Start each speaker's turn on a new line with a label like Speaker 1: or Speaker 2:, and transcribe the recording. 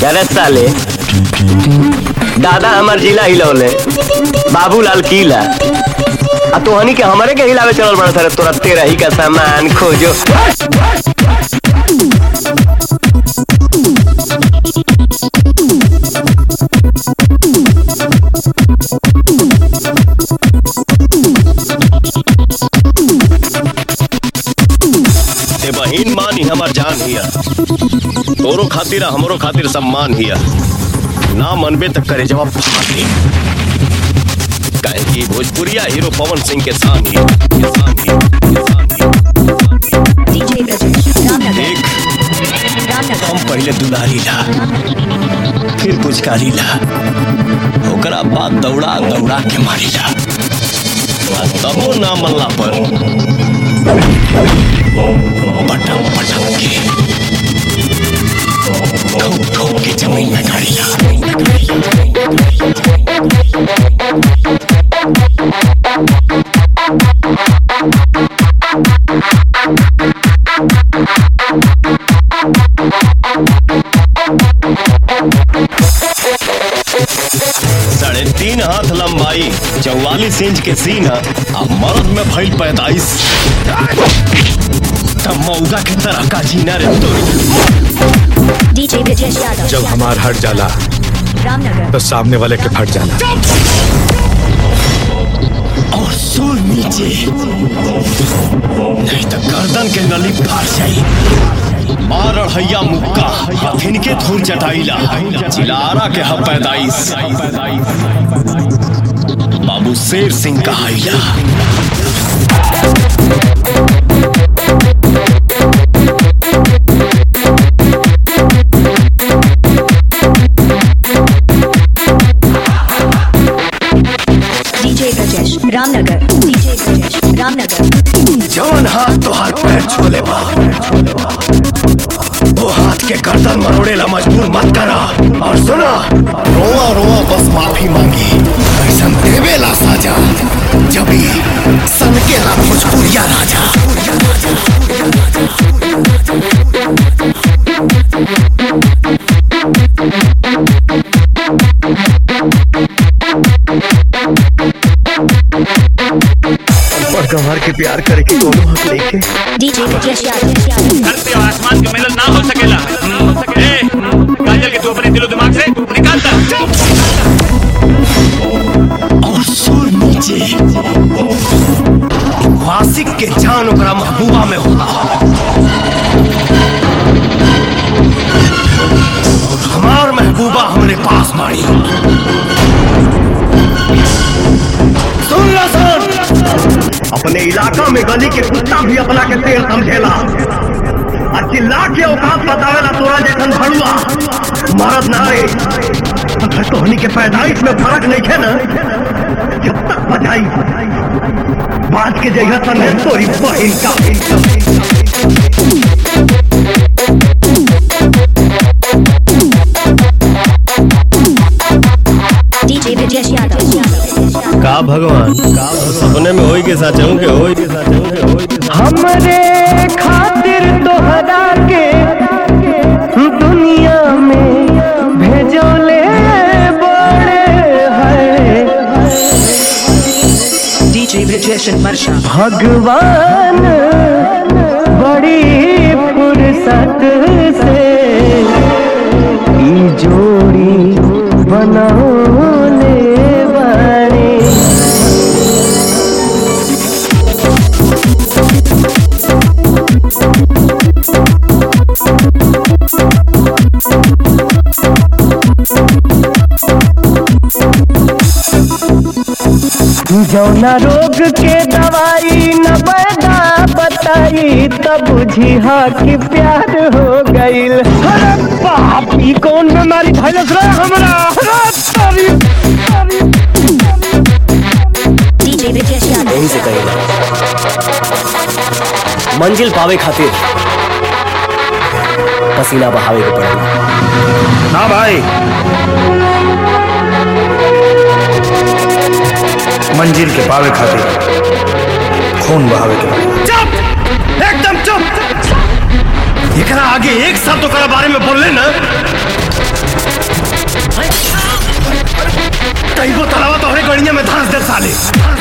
Speaker 1: अरे साले दादा हमार जिला हिलौले बाबूलाल किला आ तोहनी के हमरे के हिलावे चलल बड़ा सर तोरा तेरा ही का सामान खोजो
Speaker 2: ते बहिन मान ही हमार जान हिया तोरो खातिर आ हमरो खातिर सम्मान हिया ना मनबे तक करे जवाब फाटी काहे कि भोजपुरिया हीरो पवन सिंह के शान हिया के शान हिया, के शान हिया।
Speaker 3: DJ Brajesh, Ramnagar,
Speaker 2: देख
Speaker 3: Ramnagar,
Speaker 2: हम पहले दुलारी ला फिर पुचकारी ला ओकरा बाद दौड़ा दौड़ा के मारी ला आ तबो ना मल्ला पर पटक पटक के ठोक ठोक के जमीन में गाड़ी ला साढ़े तीन हाथ लंबाई चौवालीस इंच के सीन है आ मर्द में भइल पैतालीस तब मौगा के तरह का जीना रे तोरी
Speaker 3: DJ Brajesh Yadav,
Speaker 4: जब हमार हट जाला
Speaker 3: Ramnagar,
Speaker 4: तो सामने वाले के फट जाला
Speaker 2: और सुर नीचे नहीं तो गर्दन के नली फाड़ जाई मार हैया मुक्का या फिनके धूल चटाइला चिलारा के ह पैदाइश बाबू शेर Singh कहाइला
Speaker 3: DJ Brajesh, Ramnagar, DJ Brajesh, Ramnagar,
Speaker 2: जवन हाथ तो हाथ पैर छोले बा वो हाथ के गर्दन मरोड़ेला मजबूर मत करा और सुना रोआ रोआ बस माफी मांगी ऐसा देवेला साजा जबी सनकेला भोजपुरिया राजा
Speaker 4: और गंवार के प्यार करे के दोनों हक लेके
Speaker 3: DJ Brajesh Yadav,
Speaker 5: धरती और आसमान का मिलन ना हो सकेला ए, काजल के तू अपने दिलो दिमाग से निकालता
Speaker 2: और सुर नीचे वासिक के जान ओकरा महबूबा में होला और हमार महबूबा हमरे पास मारी सुन लो सुन अपने इलाका में गली के कुत्ता भी अपना के तेल समझेला आ चिल्ला के औकात बतावेला तोरा जैसन भड़ुआ मरद ना रे अगर तोहनी के पैदाइश में फर्क नहीं है ना जब तक बजाई बात के जगह सन है तोरी बहिन का
Speaker 3: DJ Brajesh Yadav,
Speaker 2: का भगवान का सपने में होई के साथ के होई के साथ के होई के साथ
Speaker 1: हमरे खातिर तोहरा के दुनिया में भेजोले बड़े है
Speaker 6: DJ Brajesh and Marsha.
Speaker 1: भगवान बड़ी फुर्सत से ई जोड़ी बनौले बाड़े जौना रोग के दवाई न पैदा बताई तब बुझी हाँ कि प्यार हो गईल अरे बाप ई कौन बीमारी भइलस रे हमरा अरे तारी
Speaker 3: DJ Brajesh Yadav,
Speaker 1: यहीं से करेगा मंजिल पावे खातिर पसीना बहावे के पड़ेगा
Speaker 4: ना भाई मंजिल के पावे खातिर खून बहावे के पड़ी
Speaker 2: चुप एकदम चुप एकरा आगे एक शब्द ओकरा बारे में बोलले ना कहीं को तलावा तोहरे गड़िया में धंस दे साले